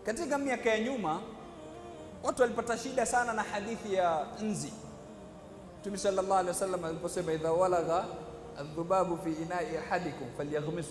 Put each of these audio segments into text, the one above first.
Katika miaka ya nyuma watu walipata shida sana na hadithi ya nzi. Mtume sallallahu alaihi wasallam aliposema idha walagha adhubabu fi inai ahadikum falyaghmisu,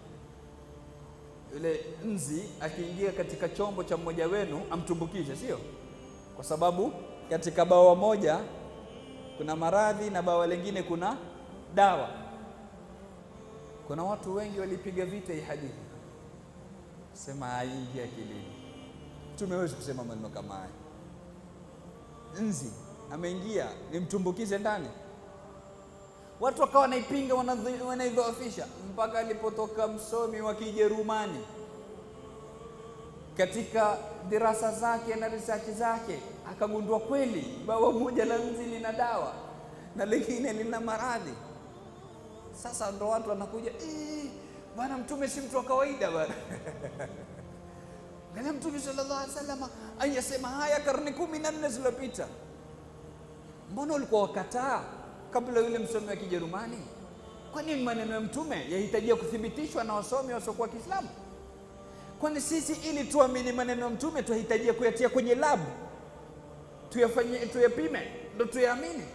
yule nzi akiingia katika chombo cha mmoja wenu amtumbukize, sio kwa sababu katika bawa moja kuna maradhi na bawa lingine kuna dawa. Kuna watu wengi walipiga vita hii hadithi, sema haingi akilini. Mtume hawezi kusema maneno kama haya. Nzi ameingia nimtumbukize ndani. Watu wakawa wanaipinga, wanadhi- wanaidhoofisha, mpaka alipotoka msomi wa Kijerumani katika dirasa zake na research zake akagundua kweli bawa moja la nzi lina dawa na lingine lina maradhi. Sasa ndo watu wanakuja "Eh, bwana, mtume si mtu wa kawaida bwana. Ngana mtume sallallahu alaihi wasallam ayasema haya karne kumi na nne zilizopita. Mbona ulikuwa wakataa kabla yule msomi wa Kijerumani? Kwani maneno ya mtume yahitajia kuthibitishwa na wasomi wasiokuwa Kiislamu? Kwani sisi ili tuamini maneno ya mtume tunahitajia kuyatia kwenye labu tuyafanye, tuyapime ndo tuyaamini?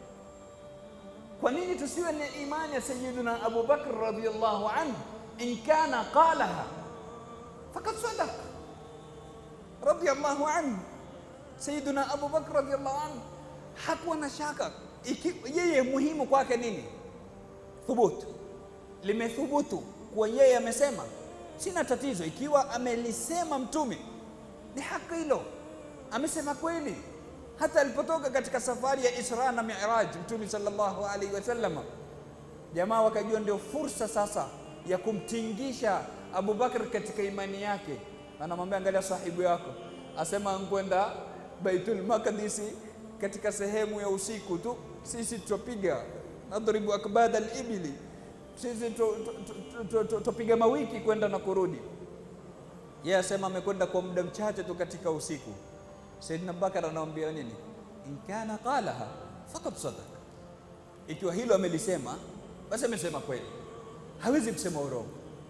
Kwa nini tusiwe na imani ya Sayyidina Abu Bakr radhiyallahu anhu, in kana qalaha faqad sadaq radhiyallahu anhu. Sayyidina Abu Bakr radhiyallahu anhu hakuwa na shaka iki, yeye muhimu kwake nini? Thubutu, limethubutu kuwa yeye amesema, sina tatizo ikiwa amelisema mtume, ni haki hilo, amesema kweli. Hata alipotoka katika safari ya Isra na Miraj mtume sallallahu alaihi wasallam, jamaa wakajua ndio fursa sasa ya kumtingisha Abu Bakr katika imani yake. Anamwambia, angalia sahibu yako asema nkwenda Baitul Maqdisi katika sehemu ya usiku tu, sisi tutapiga nadribu akbada al-ibli, sisi tutapiga mawiki kwenda na kurudi. Yeye asema amekwenda kwa muda mchache tu katika usiku. Saidina Bakar anamwambia nini? in kana qalaha faqad sadaq, ikiwa hilo amelisema basi amesema kweli, hawezi kusema urongo.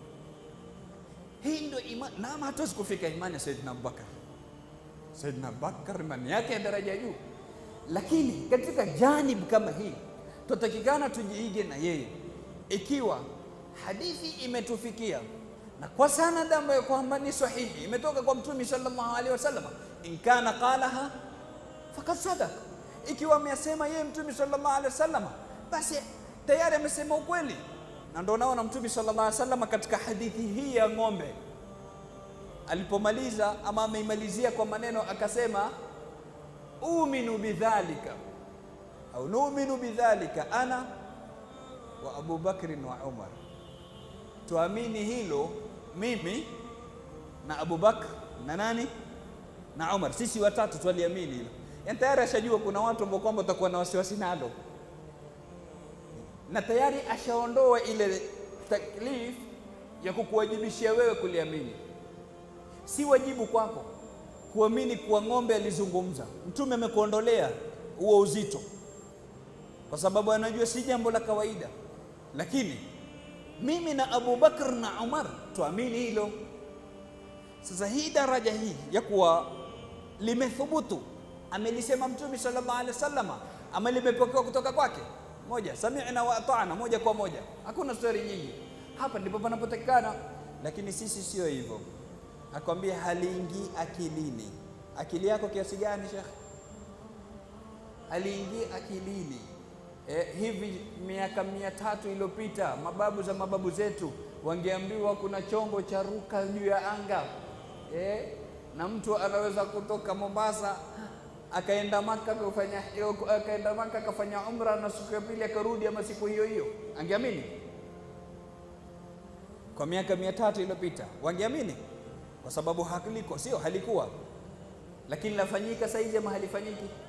Hii ndio imani, na hatuwezi kufika imani ya Saidina Abubakar. Saidina Abubakar imani yake ya daraja ya juu, lakini katika janib kama hii tutatakikana tujiige na yeye. Ikiwa hadithi imetufikia na kwa sanad ambayo kwamba ni sahihi, imetoka kwa Mtume sallallahu alaihi wasallam, in kana qalaha faqad sadaq, ikiwa amesema yeye Mtume sallallahu alaihi wasallam, basi tayari amesema ukweli. Na ndio naona Mtume sallallahu alaihi wasallam katika hadithi hii ya ng'ombe alipomaliza ama ameimalizia kwa maneno akasema, uminu bidhalika au numinu bidhalika ana wa Abu Bakrin wa Umar, tuamini hilo mimi na Abu Bakr na nani na Umar, sisi watatu twaliamini hilo. Yani tayari ashajua kuna watu ambao kwamba watakuwa na wasiwasi nalo, na tayari ashaondoa ile taklif ya kukuwajibishia wewe kuliamini. Si wajibu kwako kuamini kuwa ng'ombe alizungumza. Mtume amekuondolea huo uzito, kwa sababu anajua si jambo la kawaida, lakini mimi na Abu Bakr na Umar tuamini hilo. Sasa hii daraja hii ya kuwa limethubutu, amelisema Mtume sallallahu alaihi wasallam, ama limepokewa kutoka kwake, moja sami'na wa ata'na, moja kwa moja, hakuna stori nyingi. Hapa ndipo panapotakikana, lakini sisi sio hivyo. Akwambia haliingii akilini. Akili yako kiasi gani, Sheikh? Haliingii akilini. Eh, hivi miaka mia tatu iliyopita mababu za mababu zetu wangeambiwa kuna chombo cha ruka juu ya anga eh, na mtu anaweza kutoka Mombasa akaenda Maka kufanya akaenda Maka akafanya umra na siku ya pili akarudi, ama siku hiyo hiyo, angeamini? Kwa miaka mia tatu iliyopita wangeamini? Kwa sababu haliko, sio halikuwa, lakini lafanyika saizi ama halifanyiki?